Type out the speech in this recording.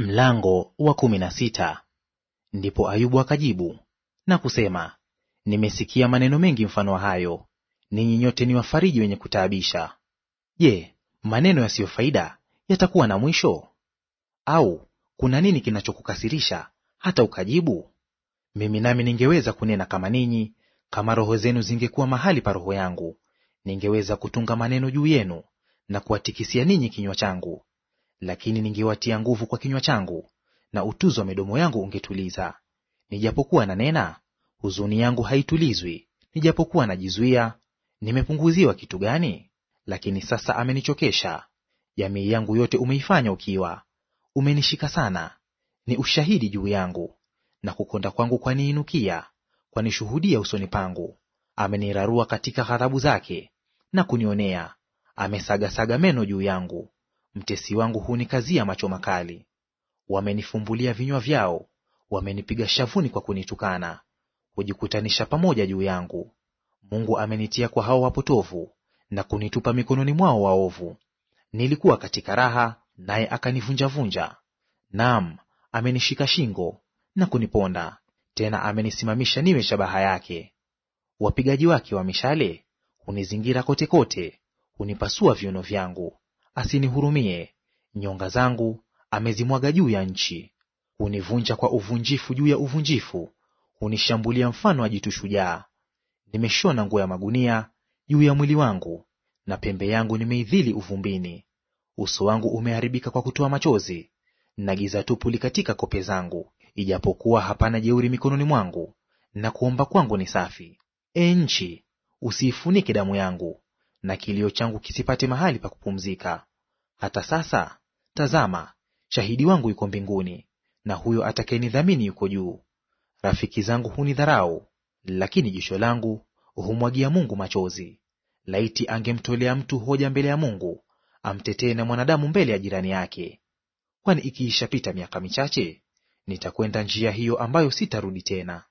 Mlango wa kumi na sita. Ndipo Ayubu akajibu na kusema, nimesikia maneno mengi mfano wa hayo, ninyi nyote ni wafariji wenye kutaabisha. Je, maneno yasiyo faida yatakuwa na mwisho? Au kuna nini kinachokukasirisha hata ukajibu? Mimi nami ningeweza kunena kama ninyi, kama roho zenu zingekuwa mahali pa roho yangu, ningeweza kutunga maneno juu yenu na kuwatikisia ninyi kinywa changu lakini ningewatia nguvu kwa kinywa changu, na utuzo wa midomo yangu ungetuliza. Nijapokuwa nanena, huzuni yangu haitulizwi; nijapokuwa najizuia, nimepunguziwa kitu gani? Lakini sasa amenichokesha. Jamii yangu yote umeifanya ukiwa. Umenishika sana, ni ushahidi juu yangu, na kukonda kwangu kwaniinukia, kwanishuhudia usoni pangu. Amenirarua katika ghadhabu zake na kunionea, amesagasaga meno juu yangu. Mtesi wangu hunikazia macho makali. Wamenifumbulia vinywa vyao, wamenipiga shavuni kwa kunitukana, hujikutanisha pamoja juu yangu. Mungu amenitia kwa hao wapotovu, na kunitupa mikononi mwao waovu. Nilikuwa katika raha, naye akanivunjavunja; naam, amenishika shingo na kuniponda, tena amenisimamisha niwe shabaha yake. Wapigaji wake wa mishale hunizingira kote kote, hunipasua viuno vyangu asinihurumie. Nyonga zangu amezimwaga juu ya nchi. Hunivunja kwa uvunjifu juu ya uvunjifu, hunishambulia mfano wa jitu shujaa. Nimeshona nguo ya magunia juu ya mwili wangu, na pembe yangu nimeidhili uvumbini. Uso wangu umeharibika kwa kutoa machozi, na giza tupu li katika kope zangu, ijapokuwa hapana jeuri mikononi mwangu, na kuomba kwangu ni safi. E nchi, usiifunike damu yangu, na kilio changu kisipate mahali pa kupumzika. Hata sasa, tazama, shahidi wangu yuko mbinguni, na huyo atakayenidhamini yuko juu. Rafiki zangu hunidharau, lakini jicho langu humwagia Mungu machozi. Laiti angemtolea mtu hoja mbele ya Mungu, amtetee na mwanadamu mbele ya jirani yake. Kwani ikiishapita miaka michache, nitakwenda njia hiyo ambayo sitarudi tena.